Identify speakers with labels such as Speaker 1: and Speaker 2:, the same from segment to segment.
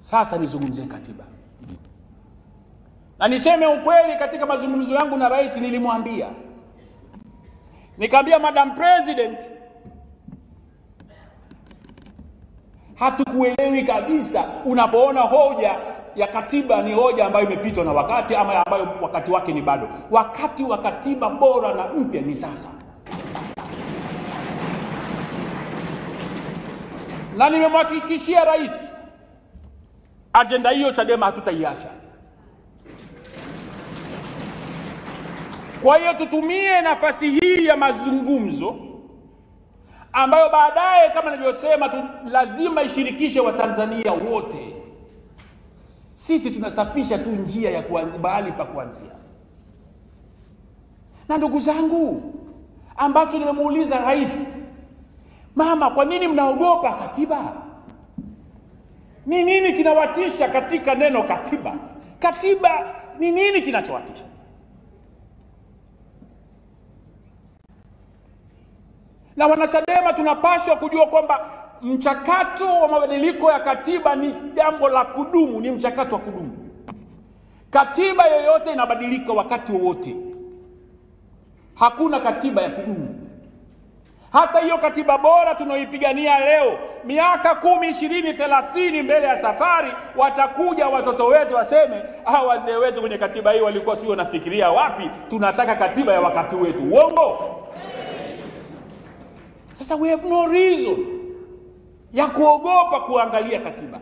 Speaker 1: Sasa nizungumzie katiba, na niseme ukweli, katika mazungumzo yangu na rais nilimwambia, nikamwambia Madam President, hatukuelewi kabisa unapoona hoja ya katiba ni hoja ambayo imepitwa na wakati ama ambayo wakati wake ni bado. Wakati wa katiba bora na mpya ni sasa, na nimemhakikishia rais ajenda hiyo Chadema hatutaiacha. Kwa hiyo tutumie nafasi hii ya mazungumzo ambayo baadaye kama nilivyosema tu, lazima ishirikishe Watanzania wote. Sisi tunasafisha tu njia ya kuanzia mahali pa kuanzia. Na ndugu zangu, ambacho nimemuuliza rais, mama, kwa nini mnaogopa katiba? Ni nini kinawatisha katika neno katiba? Katiba ni nini kinachowatisha? Na wanachadema tunapaswa kujua kwamba mchakato wa mabadiliko ya katiba ni jambo la kudumu, ni mchakato wa kudumu. Katiba yoyote inabadilika wakati wowote, hakuna katiba ya kudumu. Hata hiyo katiba bora tunaoipigania leo, miaka kumi, ishirini, thelathini mbele ya safari, watakuja watoto wetu waseme, ah, wazee wetu kwenye katiba hii walikuwa sio wanafikiria wapi, tunataka katiba ya wakati wetu. Uongo? Sasa we have no reason ya kuogopa kuangalia katiba.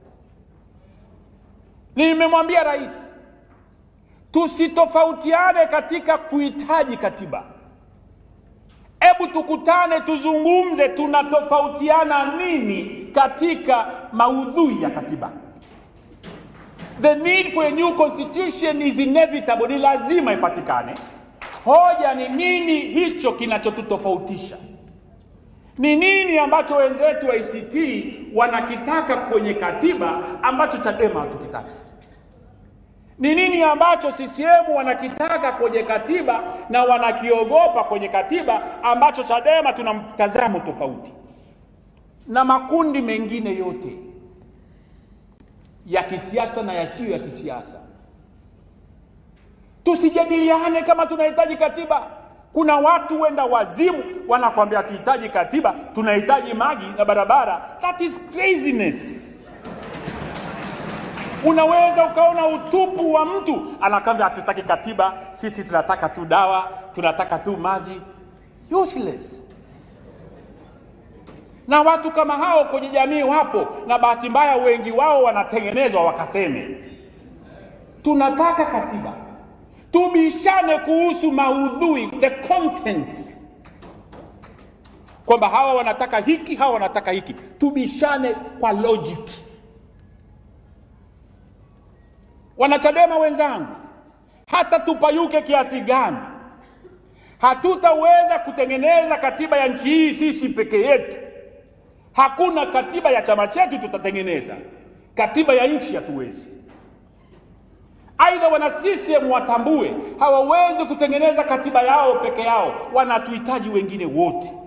Speaker 1: Nimemwambia rais tusitofautiane katika kuhitaji katiba. Hebu tukutane, tuzungumze, tunatofautiana nini katika maudhui ya katiba. The need for a new constitution is inevitable, ni lazima ipatikane. Hoja ni nini hicho kinachotutofautisha? Ni nini ambacho wenzetu wa ACT wanakitaka kwenye katiba ambacho Chadema hatukitaka? Ni nini ambacho CCM wanakitaka kwenye katiba na wanakiogopa kwenye katiba ambacho Chadema tuna mtazamo tofauti? Na makundi mengine yote ya kisiasa na yasiyo ya kisiasa, tusijadiliane kama tunahitaji katiba. Kuna watu wenda wazimu wanakwambia tuhitaji katiba, tunahitaji maji na barabara. That is craziness. Unaweza ukaona utupu wa mtu anakwambia hatutaki katiba, sisi tunataka tu dawa, tunataka tu maji. Useless. Na watu kama hao kwenye jamii wapo, na bahati mbaya wengi wao wanatengenezwa wakaseme tunataka katiba tubishane kuhusu maudhui the contents, kwamba hawa wanataka hiki, hawa wanataka hiki, tubishane kwa logic. Wanachadema wenzangu, hata tupayuke kiasi gani, hatutaweza kutengeneza katiba ya nchi hii sisi peke yetu. Hakuna katiba ya chama chetu tutatengeneza, katiba ya nchi hatuwezi. Aidha, wana CCM watambue hawawezi kutengeneza katiba yao peke yao, wanatuhitaji wengine wote.